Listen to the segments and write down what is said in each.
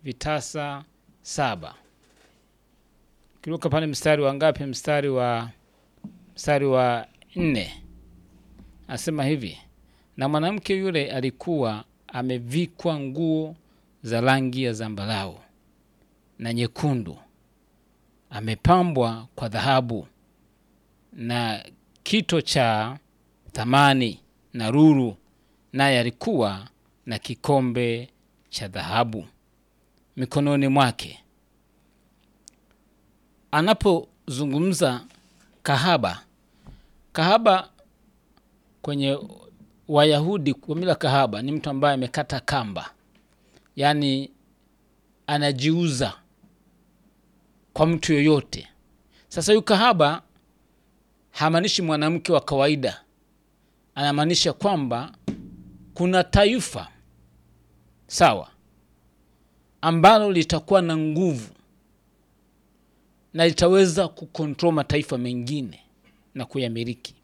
vitasa saba. Kiruka pale mstari wa ngapi? Mstari wa mstari wa nne asema hivi, na mwanamke yule alikuwa amevikwa nguo za rangi ya zambarau na nyekundu, amepambwa kwa dhahabu na kito cha thamani na ruru, naye alikuwa na kikombe cha dhahabu mikononi mwake. Anapozungumza kahaba, kahaba kwenye Wayahudi kwa mila, kahaba ni mtu ambaye amekata kamba, yaani anajiuza kwa mtu yoyote. Sasa huyu kahaba hamaanishi mwanamke wa kawaida, anamaanisha kwamba kuna taifa sawa, ambalo litakuwa na nguvu na litaweza kukontrol mataifa mengine na kuyamiliki.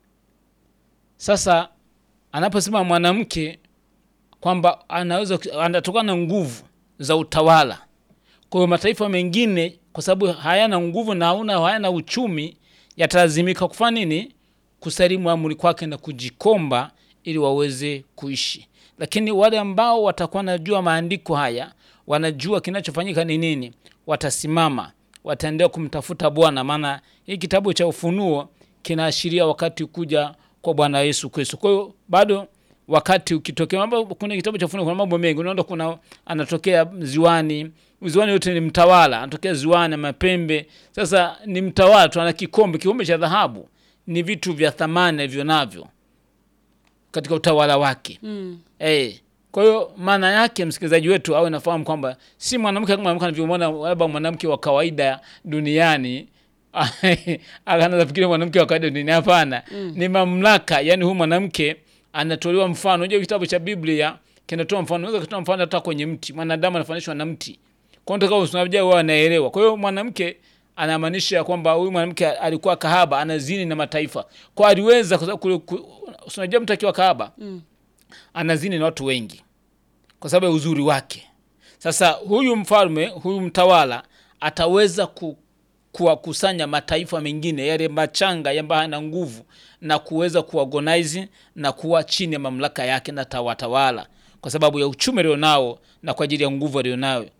Sasa anaposema mwanamke kwamba anaweza anatokana na nguvu za utawala, kwa hiyo mataifa mengine kwa sababu hayana nguvu na hauna hayana uchumi, yatalazimika kufanya nini? Kusalimu amri kwake na kujikomba ili waweze kuishi. Lakini wale ambao watakuwa wanajua maandiko haya, wanajua kinachofanyika ni nini, watasimama, wataendelea kumtafuta Bwana, maana hii kitabu cha Ufunuo kinaashiria wakati kuja kwa Bwana Yesu Kristo. Kwa hiyo bado wakati ukitokea mambo, kuna kitabu cha Ufunuo kuna mambo mengi, unaona kuna anatokea ziwani, ziwani yote ni mtawala, anatokea ziwani mapembe. Sasa ni mtawala tu, ana kikombe, kikombe cha dhahabu, ni vitu vya thamani alivyo navyo katika utawala wake Mm. eh. Kwa hiyo maana yake msikilizaji wetu awe nafahamu kwamba si mwanamke kama mwanamke anavyomwona labda mwanamke wa kawaida duniani anaweza fikiria mwanamke wa kawaida duniani. Hapana, ni mamlaka. Yani huyu mwanamke anatolewa mfano. Unajua kitabu cha Biblia kinatoa mfano, unaweza kutoa mfano hata kwenye mti. Mwanadamu anafananishwa na mti, kwa hiyo kama unajua wao anaelewa. Kwa hiyo mwanamke anamaanisha kwamba huyu mwanamke alikuwa kahaba, anazini na mataifa, kwa aliweza kwa sababu ku- ku- unajua mtu akiwa kahaba anazini na watu wengi kwa sababu ya uzuri wake. Sasa huyu mfalme, huyu mtawala ataweza ku, kuwakusanya mataifa mengine yale machanga ambayo hana nguvu na kuweza kuorganize na kuwa chini ya mamlaka yake na tawatawala kwa sababu ya uchumi alionao na kwa ajili ya nguvu alionayo.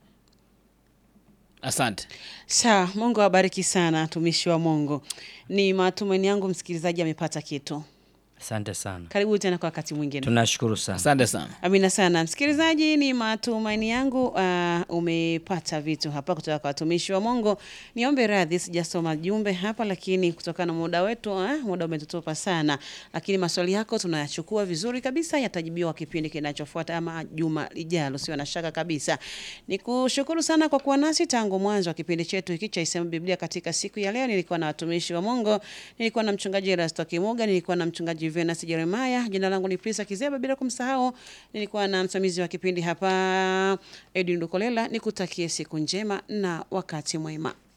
Asante. Sawa, Mungu awabariki sana tumishi wa Mungu. Ni matumaini yangu msikilizaji amepata kitu. Asante sana, Karibu tena kwa wakati mwingine. tunashukuru sana. Asante sana. Amina sana msikilizaji, ni matumaini yangu uh, umepata vitu hapa kutoka kwa watumishi wa Mungu. Niombe radhi, sijasoma jumbe hapa, lakini kutokana na muda wetu uh, muda umetutupa sana, lakini maswali yako tunayachukua vizuri kabisa, yatajibiwa kipindi kinachofuata ama juma lijalo, sio na shaka kabisa. Nikushukuru sana kwa kuwa nasi tangu mwanzo wa kipindi chetu hiki cha Isema Biblia katika siku ya leo. Nilikuwa na watumishi wa Mungu, nilikuwa na mchungaji Erasto Kimuga, nilikuwa na mchungaji Venus Jeremiah, jina langu ni Prisa Kizeba, bila kumsahau nilikuwa na msimamizi wa kipindi hapa Edwin Dukolela. Nikutakie siku njema na wakati mwema.